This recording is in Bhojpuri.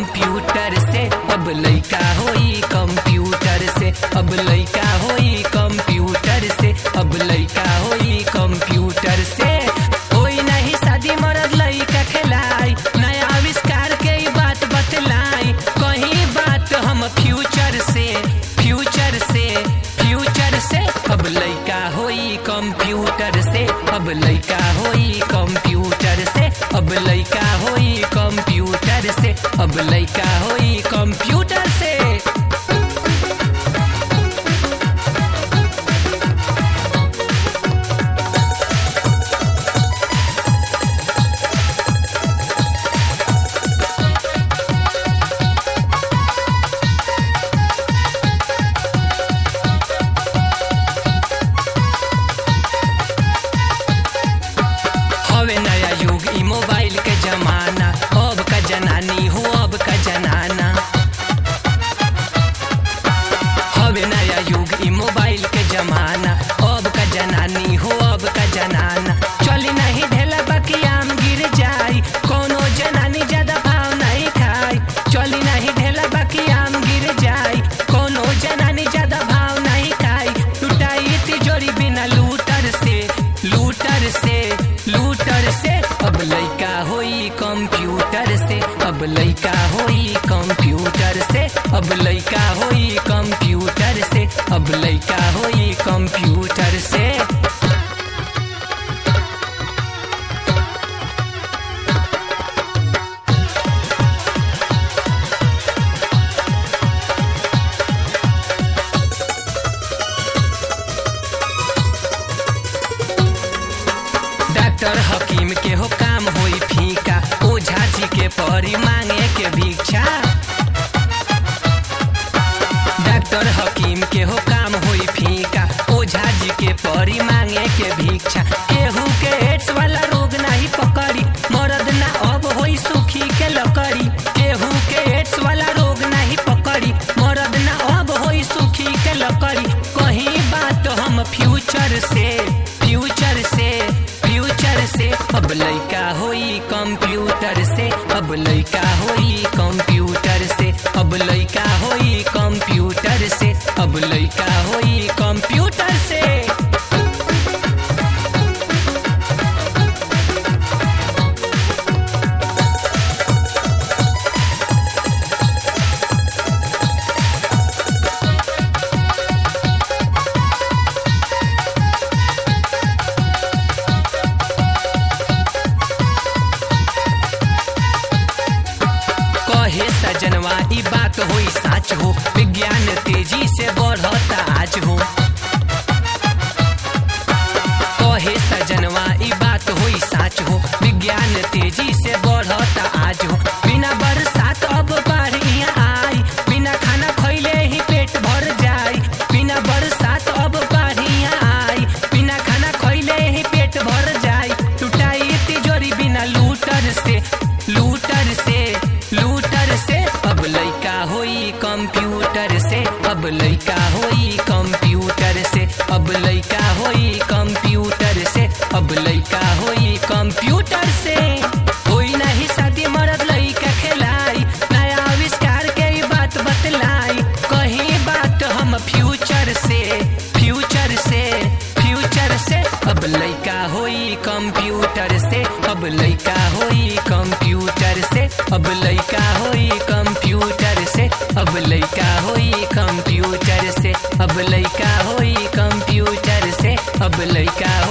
कंप्यूटर से अब लइका होई कंप्यूटर से अब लइका होई कंप्यूटर से अब लइका होई कंप्यूटर से होई नहीं शादी मरद लइका खेलाई नया आविष्कार के ई बात बतलाई कहीं बात हम फ्यूचर से फ्यूचर से फ्यूचर से अब लइका होई कंप्यूटर से अब लइका होई कंप्यूटर से अब लइका होई कंप्यूटर से अब लइका होई कंप्यूटर से हवे नया युग ई मोबाइल के जमाना अब का जनानी हो अब का जनाना हवे नया युग ई मोबाइल के जमाना अब का जनानी हो अब का जनाना चली नहीं ढेला बाकी आम गिर जाई कोनो जनानी ज्यादा भाव नहीं खाई चली नहीं ढेला बाकी आम गिर जाई कोनो जनानी ज्यादा भाव नहीं खाई लुटाई तिजोरी बिना लूटर से लूटर से लूटर से अब लइका होई कंप्यूटर से अब लइका होई कंप्यूटर से अब लइका होई कंप्यूटर से अब लइका होई कंप्यूटर से डॉक्टर हकीम के हो काम होई फीका ओझा जी के परी मांगे के भिक्षा डॉक्टर हकीम के हो काम होई फीका ओझा जी के परी मांगे के भिक्षा केहू के एड्स वाला रोग नहीं पकड़ी मरद ना अब होई सुखी के लकड़ी केहू के एड्स वाला रोग नहीं पकड़ी मरद ना अब होई सुखी के लकड़ी कहीं बात हम फ्यूचर से फ्यूचर से फ्यूचर से अब लइका होई कंप्यूटर से अब लइका होई कंप्यूटर से अब लइका होई कंप्यूटर से अब लइका होई कंप्यूटर से कहे सजनवा ई बात होई साच हो विज्ञान तेजी से बढ़ता आज हो कहे सजनवा ई बात होई साच हो विज्ञान तेजी से बढ़ता आज हो बिना बरसात अब बाढ़ यहाँ आई बिना खाना खैले ही पेट भर जाई बिना बरसात अब बाढ़ यहाँ आई बिना खाना खैले ही पेट भर जाई टूटाई तिजोरी बिना लूटर से लूटर से लूटर से अब लइका होई कंप्यूटर से अब लइका होई कंप्यूटर से अब लइका होई कंप्यूटर से अब लइका होई कंप्यूटर से होई नहीं शादी मरद लइका खेलाई नया आविष्कार के ई बात बतलाई कहीं बात हम फ्यूचर से फ्यूचर से फ्यूचर से अब लइका होई कंप्यूटर से अब लइका होई कंप्यूटर से अब लइका होई कंप्यूटर से अब लइका होई कंप्यूटर से अब लइका होई कंप्यूटर से अब लइका